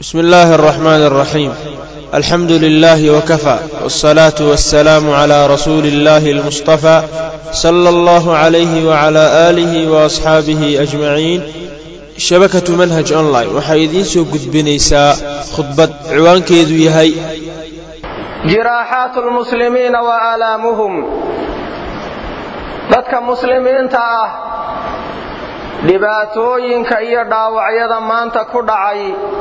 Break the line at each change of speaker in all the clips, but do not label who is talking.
بسم الله الرحمن الرحيم الحمد لله وكفى والصلاة والسلام على رسول الله المصطفى صلى الله عليه وعلى آله وأصحابه أجمعين shabakatu manhaj online waxay idiin soo gudbinaysaa khudbad ciwaankeedu yahay
jiraaxaatu lmuslimiina wa aalaamuhum dadka muslimiinta ah dhibaatooyinka iyo dhaawacyada maanta ku dhacay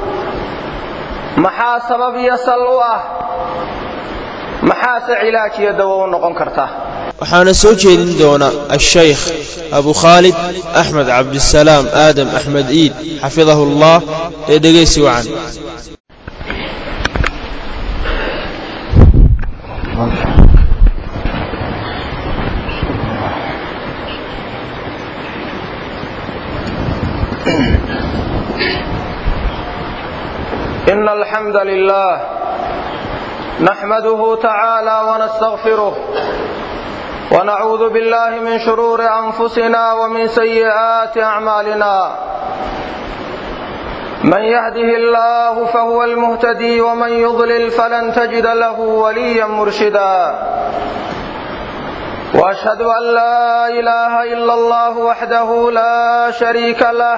maxaa sabab iyo sal u ah maxaase cilaaj iyo dawo u noqon karta
waxaana soo jeedin doona ashaykh abu khaalid axmed cabdisalaam aadam axmed iid xafidahu allah ee dhegaysi wacan
إن الحمد لله نحمده تعالى ونستغفره ونعوذ بالله من شرور أنفسنا ومن سيئات أعمالنا من يهده الله فهو المهتدي ومن يضلل فلن تجد له وليا مرشدا وأشهد أن لا إله إلا الله وحده لا شريك له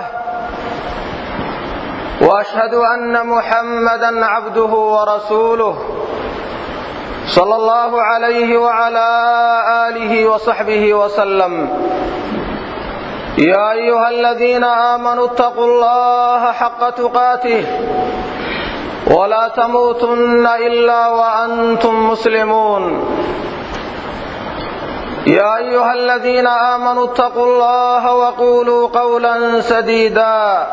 وأشهد أن محمدا عبده ورسوله صلى الله عليه وعلى آله وصحبه وسلم يا أيها الذين آمنوا اتقوا الله حق تقاته ولا تموتن إلا وأنتم مسلمون يا أيها الذين آمنوا اتقوا الله وقولوا قولا سديدا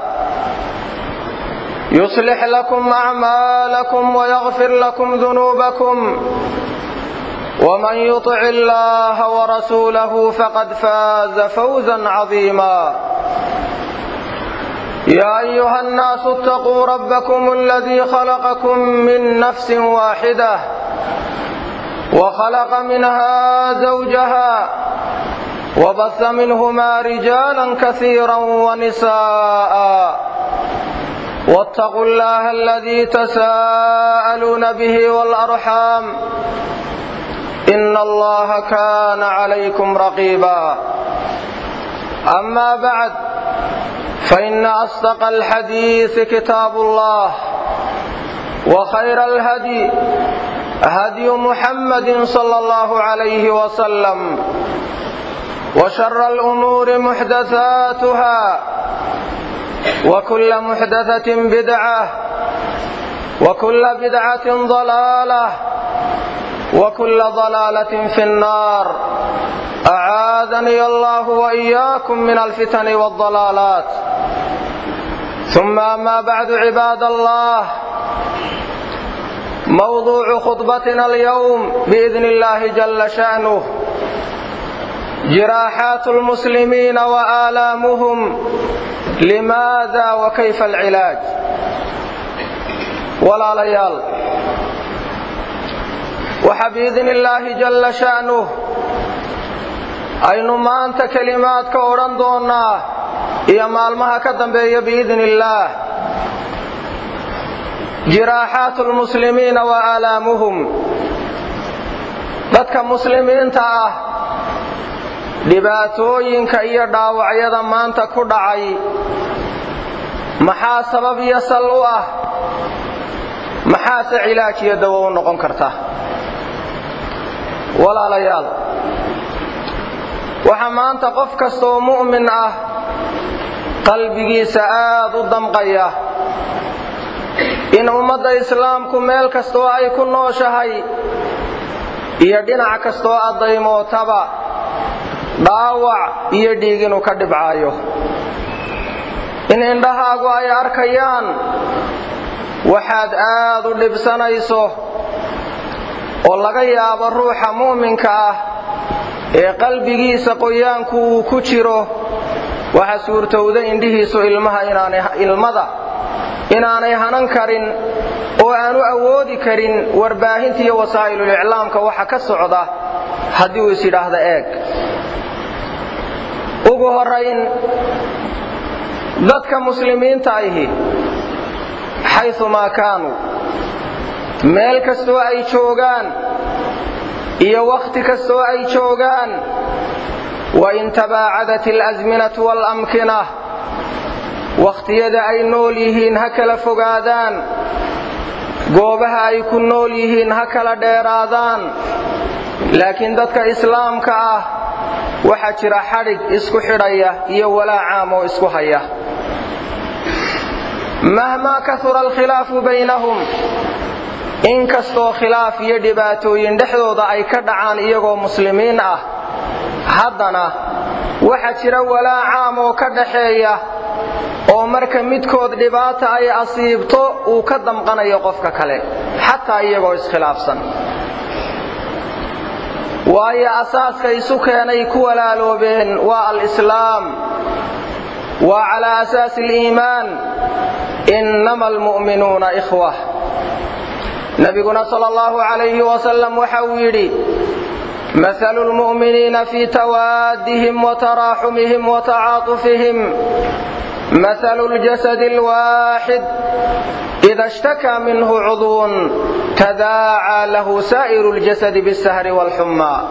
يصلح لكم أعمالكم ويغفر لكم ذنوبكم ومن يطع الله ورسوله فقد فاز فوزا عظيما يا أيها الناس اتقوا ربكم الذي خلقكم من نفس واحدة وخلق منها زوجها وبث منهما رجالا كثيرا ونساء واتقوا الله الذي تساءلون به والأرحام إن الله كان عليكم رقيبا أما بعد فإن أصدق الحديث كتاب الله وخير الهدي هدي محمد صلى الله عليه وسلم وشر الأمور محدثاتها وكل محدثة بدعة وكل بدعة ضلالة وكل ضلالة في النار أعاذني الله وإياكم من الفتن والضلالات ثم أما بعد عباد الله موضوع خطبتنا اليوم بإذن الله جل شأنه جراحات المسلمين وآلامهم لماذا وكيف العلاج walaalayaal waxaa biidni illaahi jalla sha'nuh aynu maanta kelimaad ka odhan doonnaa iyo maalmaha ka dambeeya biidni illaah jiraaxaatu lmuslimiina wa aalaamuhum dadka muslimiinta ah dhibaatooyinka iyo dhaawacyada maanta ku dhacay maxaa sabab iyo sal u ah maxaase cilaaj iyo dawo u noqon karta walaalayaal waxaa maanta qof kastaoo mu'min ah qalbigiisa aad u damqaya in ummadda islaamku meel kastooo ay ku nooshahay iyo dhinac kastooo addaymootaba dhaawac iyo dhiig inuu ka dhibcaayo in indhahaagu ay arkayaan waxaad aad u dhibsanayso oo laga yaabo ruuxa mu'minka ah ee qalbigiisa qoyaanku uu ku jiro waxa suurtowda indhihiisu ilmada inaanay hanan karin oo aanu awoodi karin warbaahinta iyo wasaa'iluliclaamka waxa ka socda haddii uu is yidhaahda eeg ugu horayn dadka muslimiinta ahi xayumaa kaanuu meel kastoo ay joogaan iyo wakhti kastoo ay joogaan wain tabaacadat alasminatu waalamkina wakhtiyada ay nool yihiin ha kala fogaadaan goobaha ay ku nool yihiin ha kala dheeraadaan laakiin dadka islaamka ah waxaa jira xadhig isku xidhaya iyo walaa caam oo isku haya mahmaa kahura alkhilaafu baynahum in kastoo khilaaf iyo dhibaatooyin dhexdooda ay ka dhacaan iyagoo muslimiin ah haddana waxaa jira walaa caam oo ka dhaxeeya oo marka midkood dhibaata ay asiibto uu ka damqanayo qofka kale xataa iyagoo iskhilaafsan waayo asaaska isu keenay ku walaaloobeen waa alislaam waa calaa asaasi aliimaan innama almu'minuuna ikhwa nabiguna sal allahu calayhi wasalam waxa uu yidhi mahalu lmu'miniina fii tawaadihim wataraaxumihim watacaatufihim mahalu ljasadi alwaaxid ida ishtakaa minhu cudwun tadaacaa lahu saa'iru ljasadi bisahri waalxummaa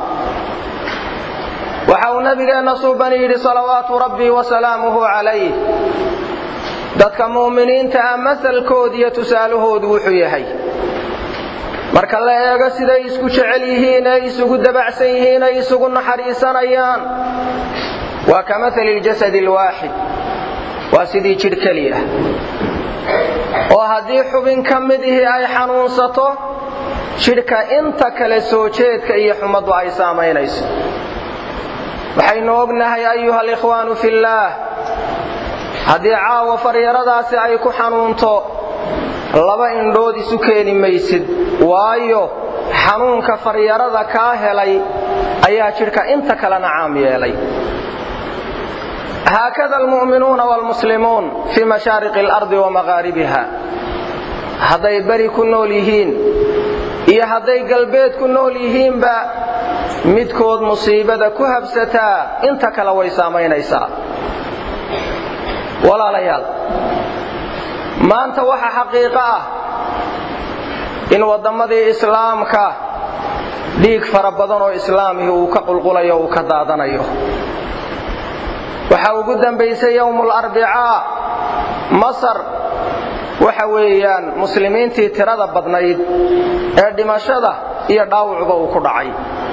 waxa uu nabigeenna suuban yidhi salawaatu rabbii wasalaamuhu calayh dadka mu'miniinta ah masalkood iyo tusaalahoodu wuxuu yahay marka la eego siday isku jecel yihiin ay isugu dabacsan yihiin ay isugu naxariisanayaan waa ka maali ljasadi alwaaxid waa sidii jidh keliya oo haddii xubin ka mid ihi ay xanuunsato jidhka inta kale soo jeedka iyo xumaddu ay saamaynayso waxaynu ognahay ayuha alikhwaanu fillaah haddii caawa faryaradaasi ay ku xanuunto laba indhood isu keeni maysid waayo xanuunka faryarada kaa helay ayaa jidhka inta kalena caam yeelay haakada almu'minuuna waalmuslimuun fii mashaariqi alardi wa maqaaribiha hadday beri ku nool yihiin iyo hadday galbeed ku nool yihiinba midkood musiibada ku habsataa inta kale way saamaynaysaa walaalayaal maanta waxa xaqiiqo ah in wadammadii islaamka dhiig fara badan oo islaamihi uu ka qulqulayo uu ka daadanayo waxa ugu dambaysay yowmul arbicaa masar waxa weeyaan muslimiintii tirada badnayd ee dhimashada iyo dhaawucba uu ku dhacay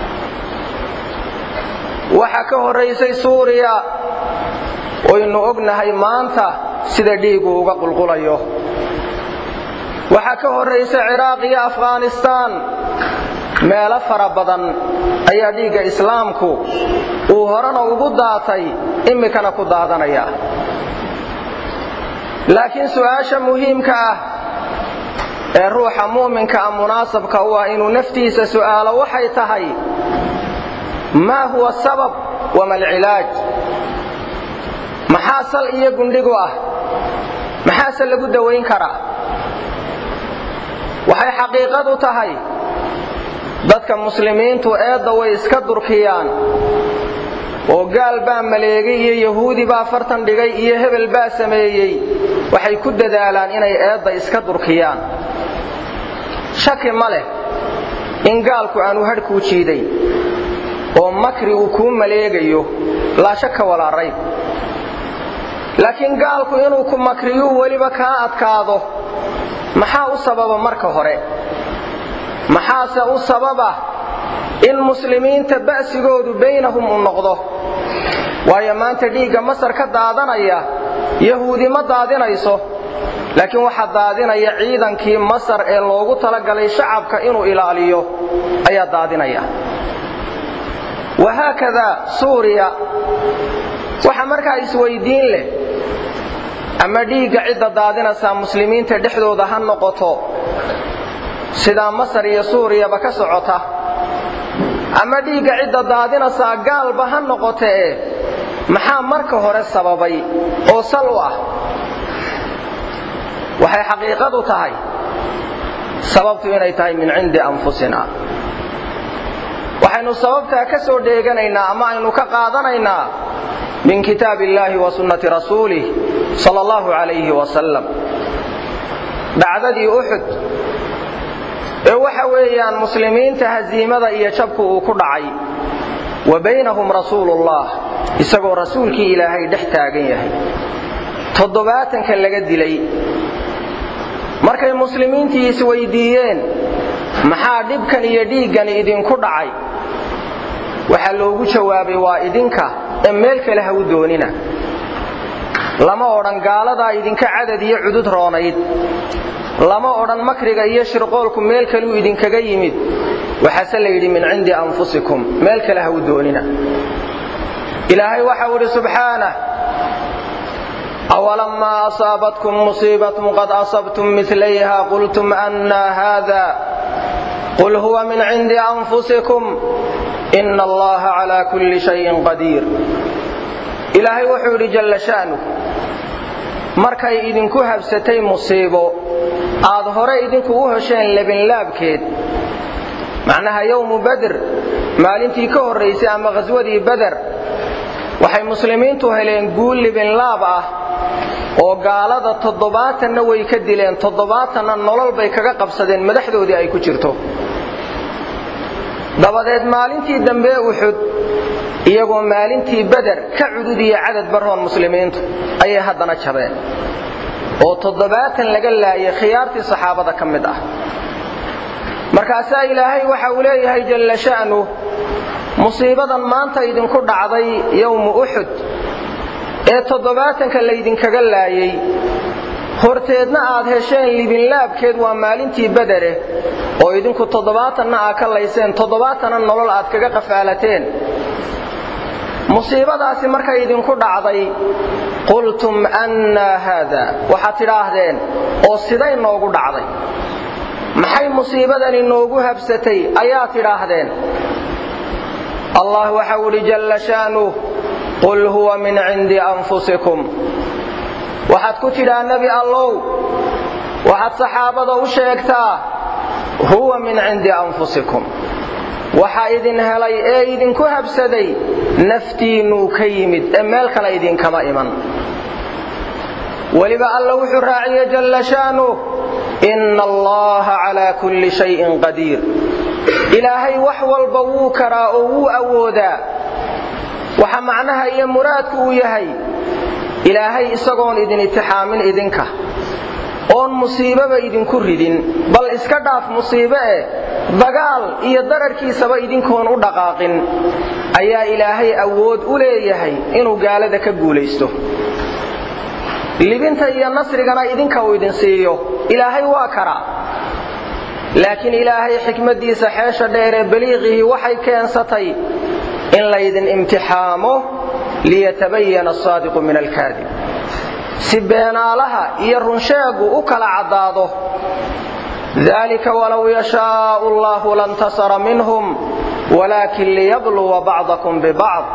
waxa ka horraysay suuriya waynu ognahay maanta sida dhiigu uga qulqulayo waxaa ka horraysa ciraaq iyo afghanistaan meelo fara badan ayaa dhiigga islaamku uu horena ugu daatay imikana ku daadanaya laakiin su'aasha muhiimka ah ee ruuxa mu'minka ah munaasabka u ah inuu naftiisa su'aalo waxay tahay maa huwa sabab wama alcilaaj maxaa sal iyo gundhigu ah maxaase lagu dawayn karaa waxay xaqiiqadu tahay dadka muslimiintu eedda way iska durkiyaan oo gaal baa maleegay iyo yahuudi baa fartan dhigay iyo hebel baa sameeyey waxay ku dadaalaan inay eedda iska durkiyaan shaki ma leh in gaalku aanu hadhkuu jiiday oo makri uu kuu maleegayo laa shaka walaa rayb laakiin gaalku inuu ku makriyuu weliba kaa adkaado maxaa u sababa marka hore maxaase u sababa in muslimiinta ba'sigoodu baynahum u noqdo waayo maanta dhiigga masar ka daadanaya yahuudi ma daadinayso laakiin waxaa daadinaya ciidankii masar ee loogu talagalay shacabka inuu ilaaliyo ayaa daadinaya wahaakadaa suuriya waxa markaa isweydiin leh ama dhiigga cidda daadinaysaa muslimiinta dhexdooda ha noqoto sidaa masar iyo suuriyaba ka socota ama dhiigga cidda daadinaysaa gaalba ha noqotee maxaa marka hore sababay oo sal u ah waxay xaqiiqadu tahay sababtu inay tahay min cindi anfusina waxaynu sababtaa ka soo dheeganaynaa ama aynu ka qaadanaynaa min kitaab illaahi wa sunnati rasuulih sal allahu calayhi wasalam dhacdadii uxud ee waxa weeyaan muslimiinta hasiimada iyo jabku uu ku dhacay wa baynahum rasuulullah isagoo rasuulkii ilaahay dhex taagan yahay toddobaatanka laga dilay markay muslimiintii isweydiiyeen maxaa dhibkan iyo dhiiggan idinku dhacay waxaa loogu jawaabay waa idinka ee meel kale ha u doonina lama odhan gaaladaa idinka cadad iyo cudud roonayd lama odhan makriga iyo shirqoolku meel kaluu idinkaga yimid waxaase la yidhi min cindi anfusikum meel kale ha u doonina ilaahay waxau idhi subxaanah awalamaa asaabatkum musiibatun qad asabtum milayha qultum annaa haada qul huwa min cindi anfusikum ina allaha calaa kulli shayin qadiir ilaahay wuxuu yidhi jalla sha'nu markay idinku habsatay musiibo aad hore idinku u hesheen lebinlaabkeed macnaha yowmu bader maalintii ka horraysay ama khaswadii bader waxay muslimiintu heleen guul libinlaab ah oo gaalada toddobaatanna way ka dileen toddobaatanna nolol bay kaga qabsadeen madaxdoodii ay ku jirto dabadeed maalintii dambe uxud iyagoo maalintii beder ka cudud iyo cadad baroon muslimiintu ayay haddana jabeen oo toddobaatan laga laayay khiyaartii saxaabada ka mid ah markaasaa ilaahay waxa uu leeyahay jalla sha'nu musiibadan maanta idinku dhacday yowmu uxud ee toddobaatanka laydinkaga laayay horteedna aad hesheen libinlaabkeed waa maalintii bedere oo idinku toddobaatanna aad ka layseen toddobaatanna nolol aad kaga qafaalateen musiibadaasi markay idinku dhacday qultum annaa haada waxaad tidhaahdeen oo siday noogu dhacday maxay musiibadani noogu habsatay ayaa tidhaahdeen allah waxau idhi jalla sha'nuh qul huwa min cindi anfusikum waxaad ku tidhaa nebi allow waxaad saxaabada u sheegtaa huwa min cindi anfusikum waxa idin helay ee idinku habsaday naftiinnuu ka yimid ee meel kale idinkama iman weliba alla wuxuu raaciyey jalla sha'nuh inna allaha calaa kulli shayin qadiir ilaahay wax walba wuu karaa oo wuu awoodaa waxa macnaha iyo muraadku uu yahay ilaahay isagoon idin itixaamin idinka oon musiibaba idinku ridin bal iska dhaaf musiibe eh dagaal iyo dararkiisaba idinkoon u dhaqaaqin ayaa ilaahay awood u leeyahay inuu gaalada ka guulaysto libinta iyo nasrigana idinka uu idin siiyo ilaahay waa karaa laakiin ilaahay xikmaddiisa xeesha dheer ee baliiqihii waxay keensatay in laydin imtixaamo liyatabayana asaadiqu min alkaadib si beenaalaha iyo runsheegu u kala caddaado dalika walow yashaau allahu lantasara minhum walaakin liyabluwa bacdakum bibacd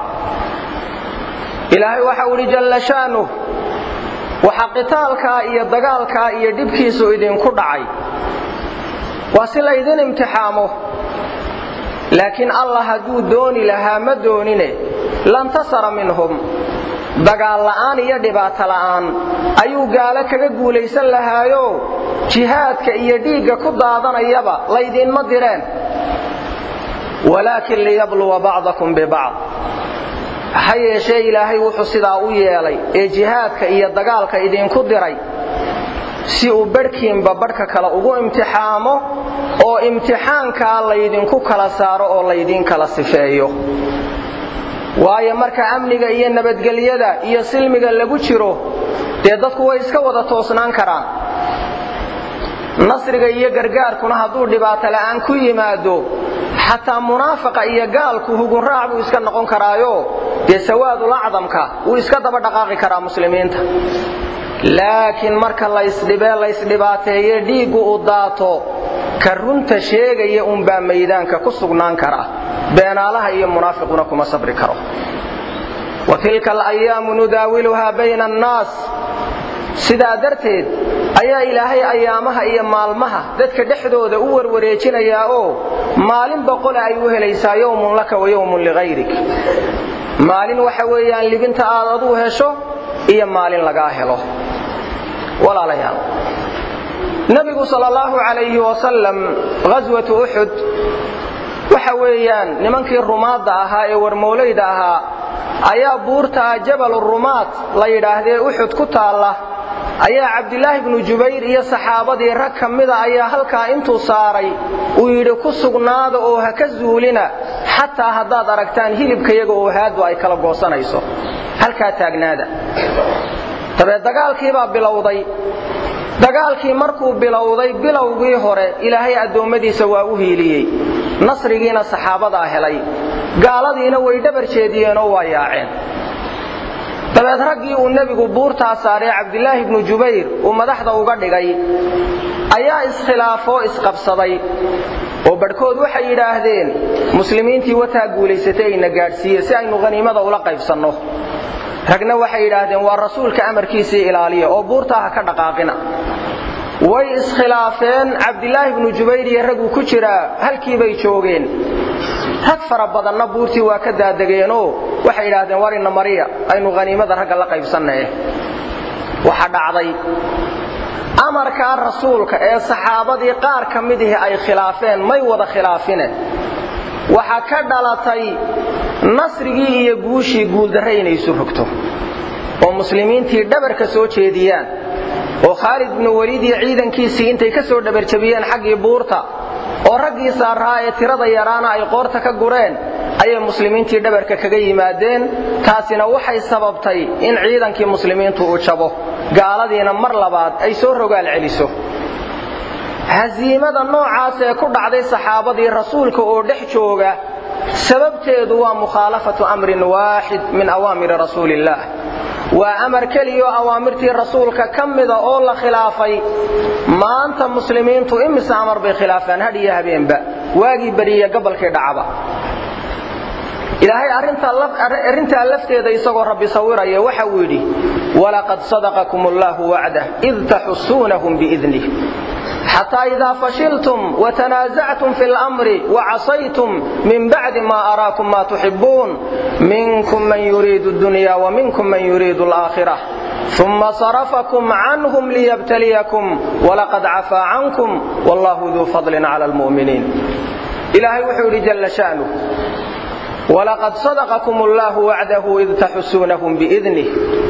ilaahay waxau idhi jalla sha'nuh waxa qitaalkaa iyo dagaalkaa iyo dhibkiisu idinku dhacay waa si laydin imtixaamo laakiin allah hadduu dooni lahaa ma doonine lantasara minhum dagaal la'aan iyo dhibaato la'aan ayuu gaalo kaga guulaysan lahaayo jihaadka iyo dhiigga ku daadanayaba laydinma direen walaakin liyabluwa bacdakum bibacd ha yeeshee ilaahay wuxuu sidaa u yeelay ee jihaadka iyo dagaalka idinku diray si uu badhkiinba badhka kale ugu imtixaamo oo imtixaankaa laydinku kala saaro oo laydiin kala sifeeyo waayo marka amniga iyo nabadgelyada iyo silmiga lagu jiro dee dadku way iska wada toosnaan karaan nasriga iyo gargaarkuna hadduu dhibaato la'aan ku yimaado xataa munaafaqa iyo gaalku hugunraac buu iska noqon karaayo dee sawaadul acdamka wuu iska daba dhaqaaqi karaa muslimiinta laakiin marka laysdhibee laysdhibaateeye dhiiggu u daato ka runta sheegaya unbaa maydaanka ku sugnaan kara beenaalaha iyo munaafiquna kuma sabri karo wa tilka alayaamu nudaawiluhaa bayna annaas sidaa darteed ayaa ilaahay ayaamaha iyo maalmaha dadka dhexdooda u warwareejinayaa oo maalin boqole ay u helaysaa yowmun laka wa yowmun ligayrik maalin waxa weeyaan libinta aad aduu hesho iyo maalin lagaa helo walaalayaal nebigu sal allahu calayhi wasalam ghaswatu uxud waxa weeyaan nimankii rumaadda ahaa ee warmoolayda ahaa ayaa buurtaa jabal rumaad la yidhaahdee uxud ku taalla ayaa cabdilaahi bnu jubayr iyo saxaabadii rag ka mida ayaa halkaa intuu saaray uu yidhi ku sugnaada oo ha ka zuulina xataa haddaad aragtaan hilibkayaga oo haadu ay kala goosanayso halkaa taagnaada dabeed dagaalkiibaa bilowday dagaalkii markuu bilowday bilowgii hore ilaahay addoommadiisa waa u hiiliyey nasrigiina saxaabadaa helay gaaladiina way dhabar jeediyeenoo waa yaaceen dabeed raggii uu nebigu buurtaa saaree cabdilaahi bnu jubayr uu madaxda uga dhigay ayaa iskhilaafoo isqabsaday oo badhkood waxay yidhaahdeen muslimiintii wataa guulaysatay ayna gaadhsiiye si aynu haniimada ula qaybsanno ragna waxay yidhaahdeen waa rasuulka amarkiisii ilaaliya oo buurtaa ha ka dhaqaaqina way iskhilaafeen cabdilaahi bnu jubayr iyo raguu ku jiraa halkii bay joogeen rag fara badanna buurtii waa ka daadegeenoo waxay yidhaahdeen warina mariya aynu haniimada ragga la qaybsannae waxa dhacday amarkaa rasuulka ee saxaabadii qaar ka midihi ay khilaafeen may wada khilaafine waxa ka dhalatay nasrigii iyo guushii guuldarre inay isu rogto oo muslimiintii dhabarka soo jeediyaan oo khaalid bnu weliid iyo ciidankiisii intay ka soo dhabarjabiyeen xaggii buurta oo raggii saarraa ee tirada yaraana ay qoorta ka gureen ayay muslimiintii dhabarka kaga yimaadeen taasina waxay sababtay in ciidankii muslimiintu uu jabo gaaladiina mar labaad ay soo rogaal celiso hasiimada noocaas ee ku dhacday saxaabadii rasuulka oo dhex jooga sababteedu waa mukhaalafatu amrin waaxid min awaamiri rasuuliillaah waa amar keliyo awaamirtii rasuulka ka mida oo la khilaafay maanta muslimiintu imise amar bay khilaafaan had iyo habeenba waagii beriye gabalkii dhacaba ilaahay arrintaa lafteeda isagoo rabbi sawiraya waxa uu yidhi walaqad sadaqakum allaahu wacdah id taxusuunahum biidnih xataa idaa fashiltum watanaasactum fi lamri wacasaytum min bacdi ma araakum ma tuxibuun minkum man yuriidu dunya waminkum man yuriidu alaakhira uma sarafakum canhum liyabtaliyakum walaqad cafaa cankum wallahu duu fadlin cala lmu'miniin ilaahay wuxuu yidhi jalla sha'nuh walaqad sadaqakum allaahu wacdahu id taxusuunahum biidnih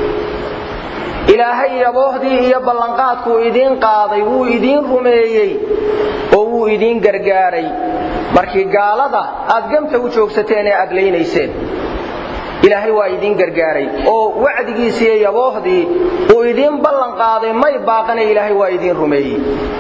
ilaahay yaboohdii iyo ballanqaadkuu idiin qaaday wuu idiin rumeeyey oo wuu idiin gargaaray markii gaalada aad gamta u joogsateen ee aad laynayseen ilaahay waa idiin gargaaray oo wacdigiisiiyo yaboohdii uu idiin ballan qaaday may baaqane ilaahay waa idiin rumeeyey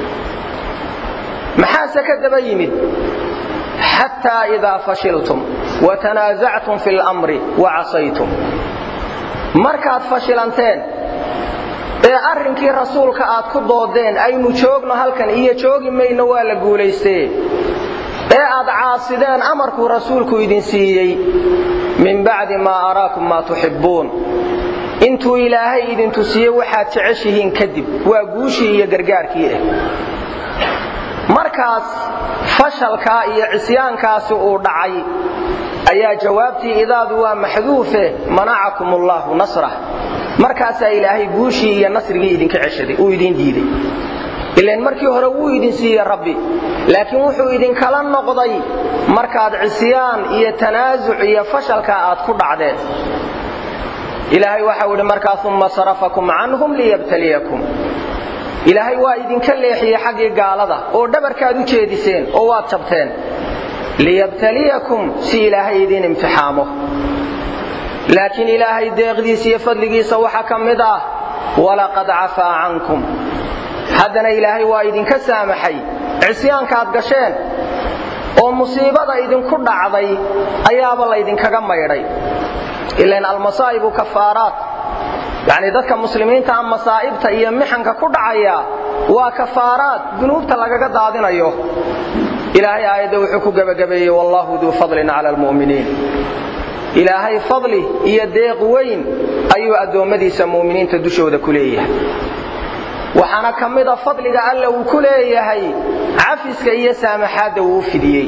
maxaase ka daba yimid xataa idaa fashiltum watanaasactum fi lamri wacasaytum markaad fashilanteen ee arrinkii rasuulka aad ku doodeen aynu joogno halkan iyo joogi mayno waa la guulaystee ee aad caasideen amarkuu rasuulku idin siiyey min bacdi maa araakum maa tuxibbuun intuu ilaahay idin tusiye waxaad jeceshihiin kadib waa guushii iyo gargaarkii ah markaas fashalkaa iyo cisyaankaasi uu dhacay ayaa jawaabtii idaadu waa maxduufe manacakum allaahu nasrah markaasaa ilaahay guushii iyo nasrigii idinka ceshaday uu idiin diiday ilan markii hore wuu idin siiyey rabbi laakiin wuxuu idinkala noqday markaad cisyaan iyo tanaasuc iyo fashalka aad ku dhacdeen ilaahay waxau idhi markaa uma sarafakum canhum liyabtaliyakum ilaahay waa idinka leexiyey xaggii gaalada oo dhabarkaad u jeediseen oo waad jabteen liyabtaliyakum si ilaahay idiin imtixaamo laakiin ilaahay deeqdiisa iyo fadligiisa waxaa ka mid ah walaqad cafaa cankum haddana ilaahay waa idinka saamaxay cisyaankaad gasheen oo musiibada idinku dhacday ayaaba laydinkaga maydhay ilan almasaa'ibu kafaaraat yacnii dadka muslimiinta a masaa'ibta iyo mixanka ku dhacaya waa kafaaraad dunuubta lagaga daadinayo ilaahay aayadda wuxuu ku gebagabeeyey wallahu duu fadlin cala almu'miniin ilaahay fadli iyo deeq weyn ayuu addoommadiisa mu'miniinta dushooda ku leeyahay waxaana ka mida fadliga alla uu ku leeyahay cafiska iyo saamaxaadda uu u fidiyey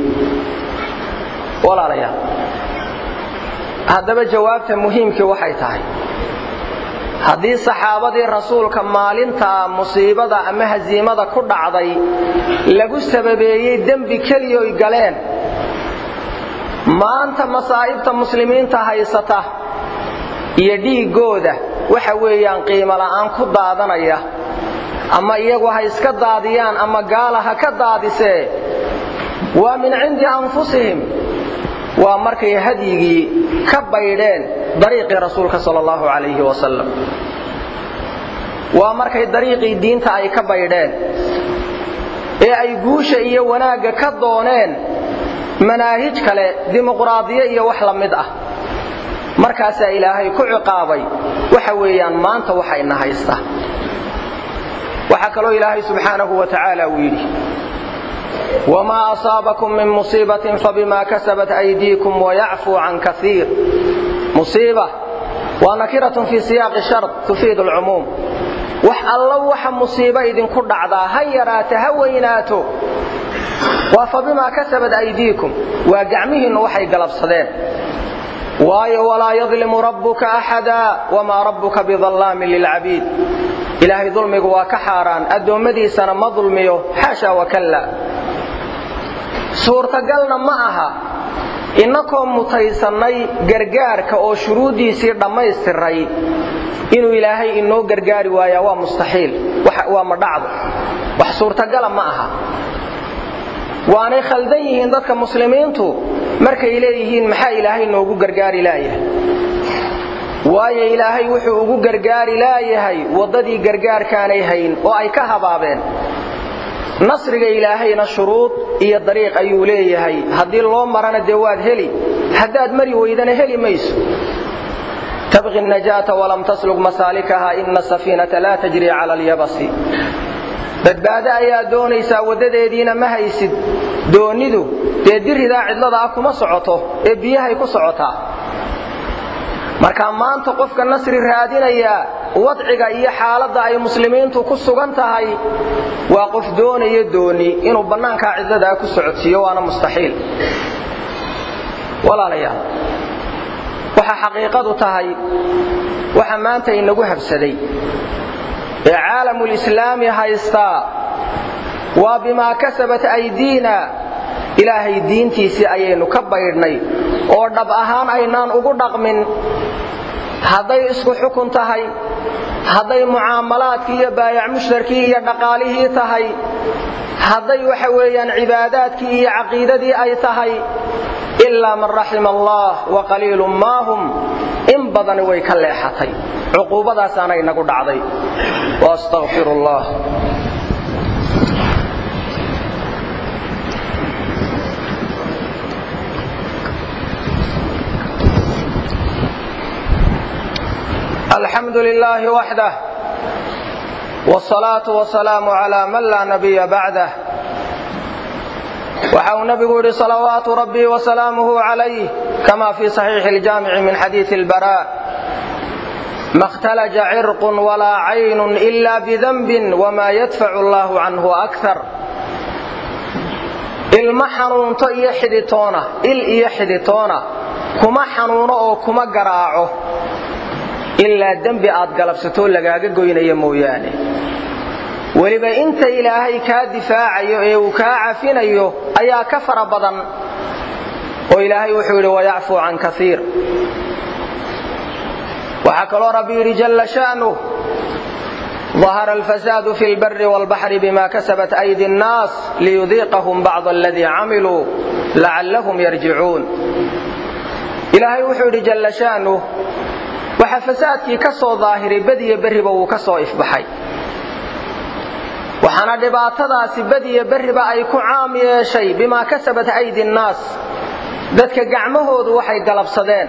walaalayaal haddaba jawaabta muhiimkii waxay tahay haddii saxaabadii rasuulka maalintaa musiibada ama hasiimada ku dhacday lagu sababeeyey dembi keliyoy galeen maanta masaa'ibta muslimiinta haysata iyo dhiiggooda waxa weeyaan qiimo la'aan ku daadanaya ama iyagu ha iska daadiyaan ama gaala ha ka daadisee waa min cindi anfusihim waa markay hadyigii ka baydheen dariiqii rasuulka sal allahu calayhi wasalam waa markay dariiqii diinta ay ka baydheen ee ay guusha iyo wanaagga ka dooneen manaahij kale dimuqraadiye iyo wax la mid ah markaasaa ilaahay ku ciqaabay waxa weeyaan maanta waxayna haysta waxaa kaloo ilaahay subxaanahu wa tacaala uu yidhi wmaa asaabakum min musiibatin fabima kasabat aydiikum wayacfuu can kaiir musiiba waa nakiratun fii siyaaqi shar tufiid alcumuum wax alla waxa musiibo idinku dhacdaa ha yaraato ha weynaato waa fabimaa kasabat aydiikum waa gacmihiinnu waxay galabsadeen waayo walaa yadlimu rabbuka axada wamaa rabbuka bidallaamin lilcabiid ilaahay dulmigu waa ka xaaraan addoommadiisana ma dulmiyo xaasha wakalla suurtagalna ma aha innakoo mutaysannay gargaarka oo shuruuddiisii dhammaystiray inuu ilaahay inoo gargaari waayaa waa mustaxiil waa ma dhacdo wax suurtagala ma aha waanay khaldan yihiin dadka muslimiintu markay leeyihiin maxaa ilaahay noogu gargaari laayahay waayo ilaahay wuxuu ugu gargaari laayahay waddadii gargaarkaanay hayn oo ay ka habaabeen nasriga ilaahayna shuruud iyo dariiq ayuu leeyahay haddii loo marana dee waad heli haddaad mari weydana heli mayso tabqi najaata walam taslug masaalikaha ina safiinata laa tajri cala alyabasi badbaado ayaa doonaysaa waddadeediina ma haysid doonnidu dee diridaa cidlada ah kuma socoto ee biyahay ku socotaa marka maanta qofka nasri raadinaya wadciga iyo xaaladda ay muslimiintu ku sugan tahay waa qof doonaya dooni inuu bannaankaa cidladaa ku socodsiiyo waana mustaxiil walaalayaal waxa xaqiiqadu tahay waxa maanta inagu habsaday ee caalamulislaami haystaa waa bimaa kasabat aydiina ilaahay diintiisii ayaynu ka baydhnay oo dhab ahaan aynaan ugu dhaqmin hadday isku xukun tahay hadday mucaamalaadkii iyo baayac mushtarkii iyo dhaqaalihii tahay hadday waxa weeyaan cibaadaadkii iyo caqiidadii ay tahay ilaa man raxima allah wa qaliilun maahum in badani way ka leexatay cuquubadaasaana inagu dhacday waastaqfir allah alxamdu lilaahi waxdah wsalaatu wasalaamu calaa man laa nabiya bacdah waxa uu nabigu yidhi salawaatu rabbii wasalaamuhu calayh kama fii saxiixi iljaamici min xadiisi ilbara ma اhtalaja cirqun walaa caynun ila bidanbin wma yadfacu allahu canhu akar ilma xanuunto iyo xidhitoona il iyo xidhitoona kuma xanuuno oo kuma garaaco ilaa dembi aad galabsatoo lagaaga goynaya mooyaane weliba inta ilaahay kaa difaacayo ee uu kaa cafinayo ayaa ka fara badan oo ilaahay wuxuu yidhi wayacfuu can kaiir waxaa kaloo rabbi yidhi jalla sha'nuh ظahara alfasaadu fi lbari wاlbaxri bima kasabat aydi الnaas liyudiiqahum bacd aladii camiluu lacallahum yarjicuun ilaahay wuxuu yidhi jalla sha'nuh waxaa fasaadkii ka soo daahiray badiyo berriba wuu ka soo ifbaxay waxaana dhibaatadaasi badiyo berriba ay ku caam yeeshay bimaa kasabat aydi nnaas dadka gacmahoodu waxay galabsadeen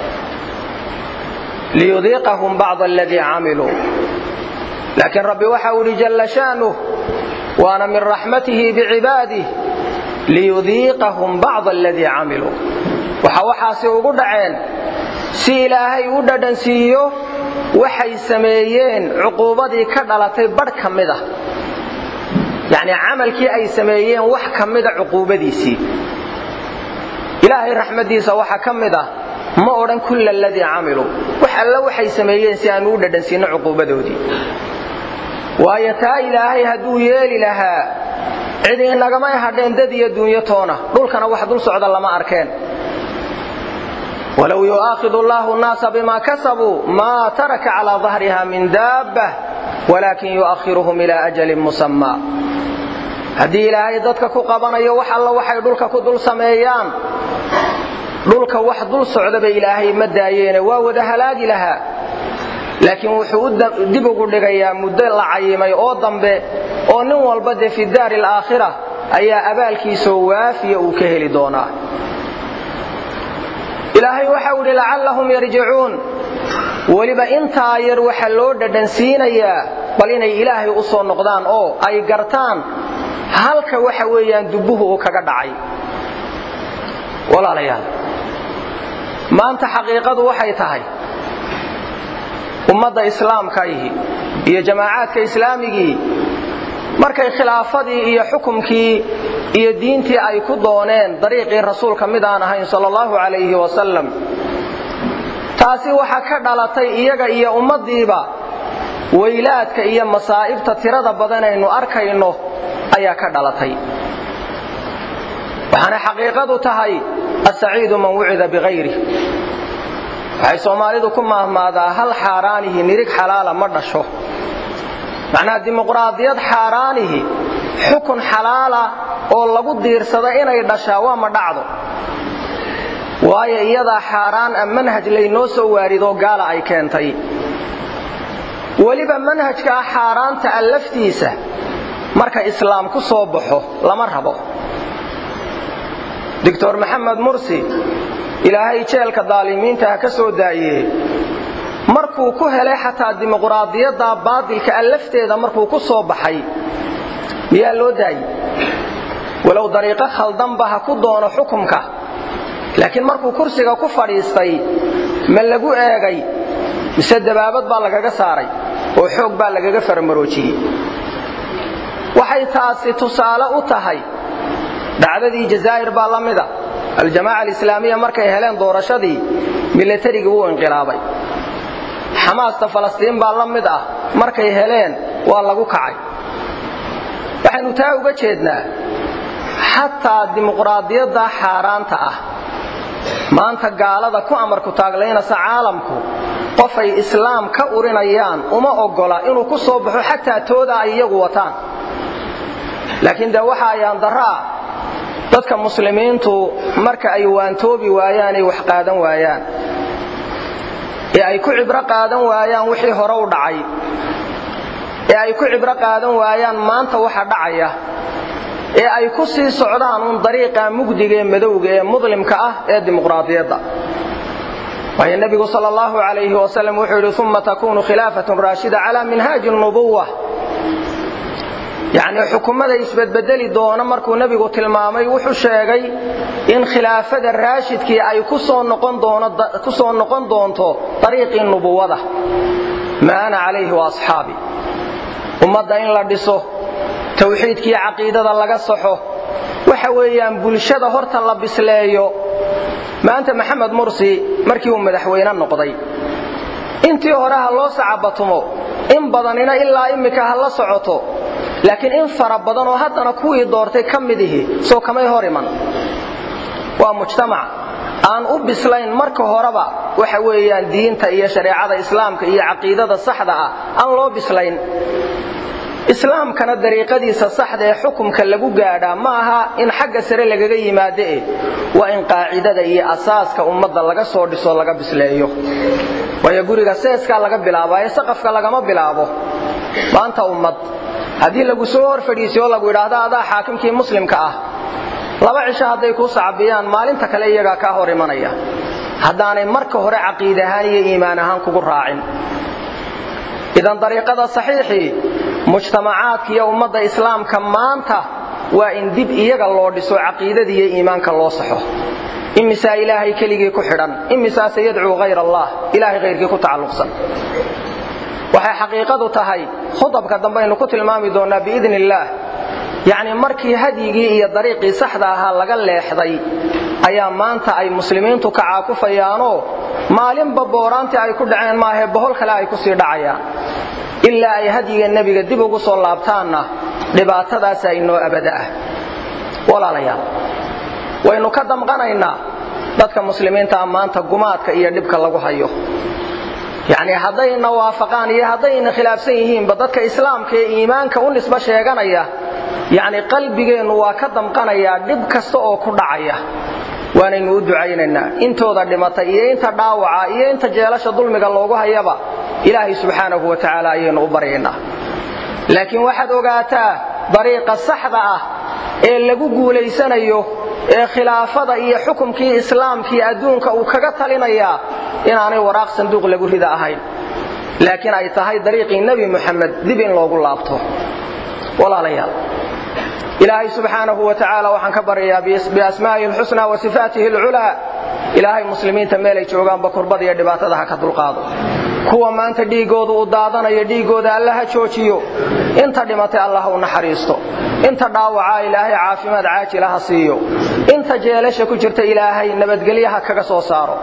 liyudiiqahum bacda aladii camiluu laakiin rabbi waxa uu yidhi jalla sha'nuh waana min raxmatihi bicibaadih liyudiiqahum bacda aladii camiluu waxa waxaasi ugu dhaceen si ilaahay u dhadhansiiyo waxay sameeyeen cuquubadii ka dhalatay badh ka mida yacnii camalkii ay sameeyeen wax ka mida cuquubadiisii ilaahay raxmaddiisa waxaa ka mid ah ma odhan kulla aladii camiluu wax alla waxay sameeyeen si aanu u dhadhansiinno cuquubadoodii waayo taa ilaahay hadduu yeeli lahaa cid inagamay hadheen dad iyo duunyo toona dhulkana wax dul socda lama arkeen walow yu'aakhidu allaahu nnaasa bima kasabuu maa taraka calaa dahriha min daabbah walaakin yu'akhiruhum ilaa ajalin musammaa haddii ilaahay dadka ku qabanayo wax alla waxay dhulka ku dul sameeyaan dhulka wax dul socdaba ilaahay ma daayeene waa wada halaagi lahaa laakiin wuxuu dib ugu dhigayaa muddo la cayimay oo dambe oo nin walba dee fi daari alaakhira ayaa abaalkiisoo waafiya uu ka heli doonaa ilaahay waxau idhi lacallahum yarjicuun weliba intaa yar waxa loo dhadhansiinayaa bal inay ilaahay u soo noqdaan oo ay gartaan halka waxa weeyaan dubbuhu uu kaga dhacay walaalayaal maanta xaqiiqadu waxay tahay ummadda islaamkaihi iyo jamaacaadka islaamigii markay khilaafadii iyo xukumkii iyo diintii ay ku dooneen dariiqii rasuulka mid aan ahayn sal allahu calayhi wasalam taasi waxaa ka dhalatay iyaga iyo ummaddiiba weylaadka iyo masaa'ibta tirada badanaynu arkayno ayaa ka dhalatay waxaana xaqiiqadu tahay asaciidu man wucida bihayrih waxay soomaalidu ku maahmaadaa hal xaaraanihi nirig xalaala ma dhasho macnaha dimuqraadiyad xaaraanihi xukun xalaala oo lagu diirsada inay dhashaa waa ma dhacdo waayo iyadaa xaaraan a manhaj laynoo soo waaridoo gaala ay keentay weliba manhajkaa xaaraanta a laftiisa marka islaam ku soo baxo lama rabo doctor maxamed mursi ilaahay jeelka daalimiinta ha ka soo daayee markuu ku helay xataa dimuqraadiyadda baadilka a lafteeda markuu ku soo baxay miyaa loo daayey walow dariiqo khaldanba ha ku doono xukumka laakiin markuu kursiga ku fadhiistay ma lagu eegay mise dabaabad baa lagaga saaray oo xoog baa lagaga farmaroojiyey waxay taasi tusaale u tahay dhacdadii jazaa'ir baa la mida aljamaaca alislaamiya markay heleen doorashadii milatarigii wuu inqilaabay xamaasta falastiin baa la mid ah markay heleen waa lagu kacay waxaynu taa uga jeednaa xataa dimuqraadiyadda xaaraanta ah maanta gaalada ku amarku taaglaynasa caalamku qofay islaam ka urinayaan uma oggola inuu ku soo baxo xataa tooda ay iyagu wataan laakiin dee waxa ayaan darro ah dadka muslimiintu marka ay waantoobi waayaan ay wax qaadan waayaan ee ay ku cibro qaadan waayaan wixii hore u dhacay ee ay ku cibro qaadan waayaan maanta waxa dhacaya ee ay ku sii socdaan uun dariiqa mugdiga ee madowga ee muslimka ah ee dimuqraadiyadda waayo nebigu sal allahu calayhi wasalam wuxuu yidhi uma takunu khilaafatun raashida calaa minhaaji nubuwa yacnii xukumada isbedbedeli doona markuu nebigu tilmaamay wuxuu sheegay in khilaafada raashidkii ay ku soo noqon doonto dariiqii nubuwada maa ana calayhi wa asxaabi ummadda in la dhiso tawxiidkiiyo caqiidada laga saxo waxa weeyaan bulshada horta la bisleeyo maanta maxamed mursi markii uu madaxweyne noqday intii hore ha loo sacabatumo in badanina ilaa immika ha la socoto laakiin in fara badan oo haddana kuwii doortay ka midihi soo kamay hor iman waa mujtamac aan u bislayn marka horeba waxa weeyaan diinta iyo shareecada islaamka iyo caqiidada saxda ah aan loo bislayn islaamkana dariiqadiisa saxda ee xukumka lagu gaadhaa ma aha in xagga sare lagaga yimaado eh waa in qaacidada iyo asaaska ummadda laga soo dhiso laga bisleeyo waayo guriga seeskaa laga bilaaba ee saqafka lagama bilaabo maanta ummad haddii lagu soo hor fadhiisiyo lagu idhaahdo adaa xaakimkii muslimka ah laba cisho hadday kuu sacbiyaan maalinta kale iyagaa kaa hor imanaya haddaanay marka hore caqiid ahaan iyo iimaan ahaan kugu raacin idan dariiqada saxiixii mujtamacaadka iyo ummadda islaamka maanta waa in dib iyaga loo dhiso caqiidada iyo iimaanka loo saxo imisaa ilaahay keligii ku xidhan imisaase yadcuu hayr allah ilaahay hayrkii ku tacalluqsan waxay xaqiiqadu tahay khudabka dambaynu ku tilmaami doonnaa biidni illaah yacnii markii hadyigii iyo dariiqii saxda ahaa laga leexday ayaa maanta ay muslimiintu ka caakufayaanoo maalinba booraantii ay ku dhaceen maahae bohol kale ay ku sii dhacayaan ilaa ay hadyiga nebiga dib ugu soo laabtaanna dhibaatadaasa inoo abada ah walaalayaal waynu ka damqanaynaa dadka muslimiintaa maanta gumaadka iyo dhibka lagu hayo yacnii haddayna waafaqaan iyo haddayna khilaafsan yihiinba dadka islaamka ee iimaanka u nisbo sheeganaya yacni qalbigeennu waa ka damqanayaa dhib kasta oo ku dhacaya waanaynu u ducaynaynaa intooda dhimatay iyo inta dhaawaca iyo inta jeelasha dulmiga loogu hayaba ilaahay subxaanahu wa tacaala ayaynu u baryaynaa laakiin waxaad ogaataa dariiqa saxda ah ee lagu guulaysanayo ee khilaafada iyo xukumkii islaamkii adduunka uu kaga talinayaa inaanay waraaq sanduuq lagu rida ahayn laakiin ay tahay dariiqii nebi muxamed dib in loogu laabto walaalayaal ilaahay subxaanahu wa tacaala waxaan ka baryayaa biasmaa'ihi alxusnaa wa sifaatihi alculaa ilaahay muslimiinta meelay joogaanba kurbada iyo dhibaatada ha ka dulqaado kuwa maanta dhiiggooda uu daadanayo dhiiggooda alla ha joojiyo inta dhimatay allah u naxariisto inta dhaawacaa ilaahay caafimaad caajila ha siiyo inta jeelasha ku jirta ilaahay nabadgelyaha kaga soo saaro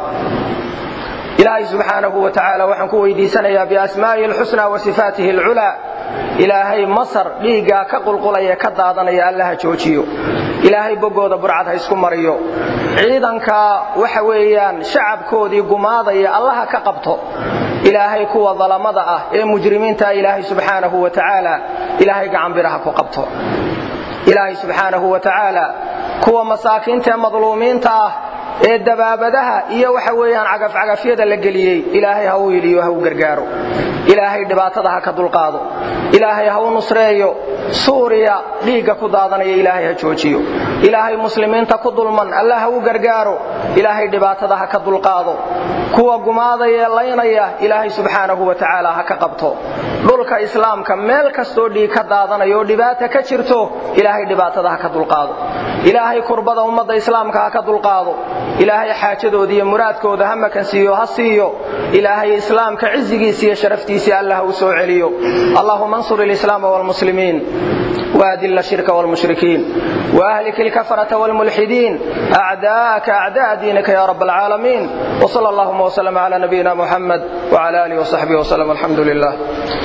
ilaahay subxaanahu wa tacaala waxaan ku weydiisanayaa biasmaa'ihi alxusnaa wa sifaatihi alculaa ilaahay masar dhiiggaa ka qulqulaya ka daadanaya alla ha joojiyo ilaahay boggooda burcad ha isku mariyo ciidanka waxa weeyaan shacabkoodii gumaadaya allaha ka qabto ilaahay kuwa dalamada ah ee mujrimiinta ilaahay subxaanahu wa tacaala ilaahay gacanbiraha ku qabto ilaahay subxaanahu wa tacaala kuwa masaakiinta ee madluumiinta ah ee dabaabadaha iyo waxa weeyaan cagafcagafyada la geliyey ilaahay ha u yidhiyo ha u gargaaro ilaahay dhibaatada ha ka dulqaado ilaahay ha u nusreeyo suuriya dhiigga ku daadanaya ilaahay ha joojiyo ilaahay muslimiinta ku dulman alla ha u gargaaro ilaahay dhibaatada ha ka dulqaado kuwa gumaadaya laynaya ilaahay subxaanahu wa tacaala ha ka qabto dhulka islaamka meel kastoo dhiig ka daadanayo oo dhibaata ka jirto ilaahay dhibaatada ha ka dulqaado ilaahay kurbada ummadda islaamka ha ka dulqaado ilaahay xaajadooda iyo muraadkooda ha makansiiyo ha siiyo ilaahay islaamka cizigiisa iyo sharaftiisii allah u soo celiyo allahuma ansur ilislaama waalmuslimiin وأذل الشرك والمشركين وأهلك الكفرة والملحدين أعداءك أعداء دينك يا رب العالمين وصلى اللهم وسلم على نبينا محمد وعلى آله وصحبه وسلم الحمد لله